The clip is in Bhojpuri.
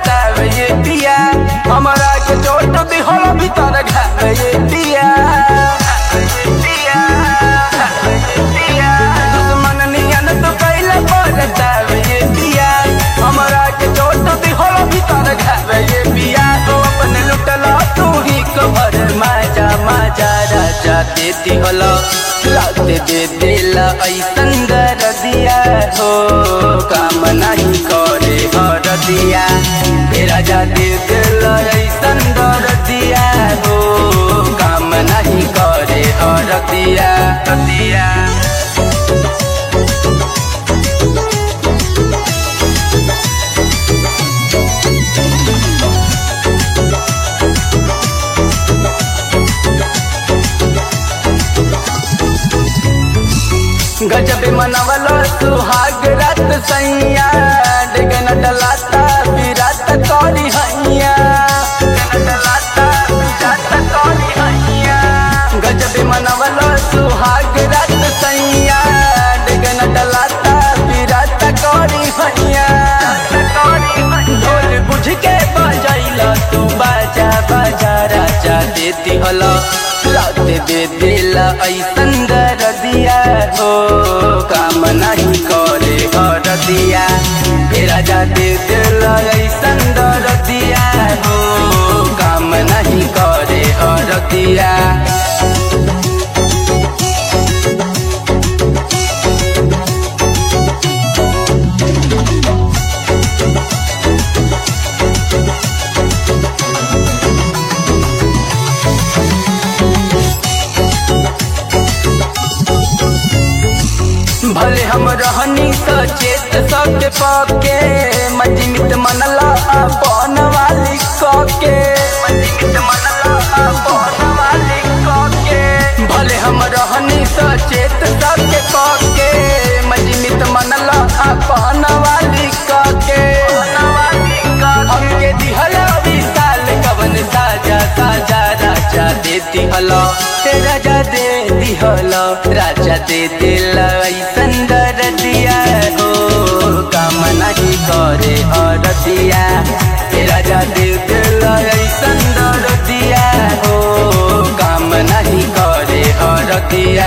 करतावे ये पिया हमरा के चोट दिहल भीतर घावे ये पिया दुश्मन नियन तो कैला करतावे ये पिया हमरा के चोट दिहल भीतर घावे ये पिया तो अपने लुटला तू ही कबर माजा माजा राजा देती हलो लाते दे दिला ऐसन दर दिया हो काम नहीं करे हर दिया हे राजा दे दिला ऐसन दर दिया हो काम नहीं करे हर दिया दिया गजब मनवलो सुहाग रात सैया डेगन डलाता विरात करी हैया डेगन डलाता विरात करी हैया गजब मनवलो सुहाग रात सैया डेगन डलाता विरात करी हैया ढोल बुझ के बजैला तू बाजा बाजा राजा देती हलो लाते दे दिला ऐसन दर दिया हो काम नहीं करे हर दिया हे राजा दे दिला ऐसन दर दिया हो काम नहीं करे हर दिया भले हम रहनी सचेत सके पके मजमित मनला अपन वाली कके मजमित मनला अपन वाली कके भले हम रहनी सचेत सके पके मजमित मनला अपन वाली कके हमके दिहला विशाल कवन साजा साजा राजा देती हलो ते राजा दे दिहलो राजा दे दिला ऐसन दर दिया हो काम नहीं करे हर दिया ते राजा दे दिला ऐसन दर दिया हो काम नहीं करे हर दिया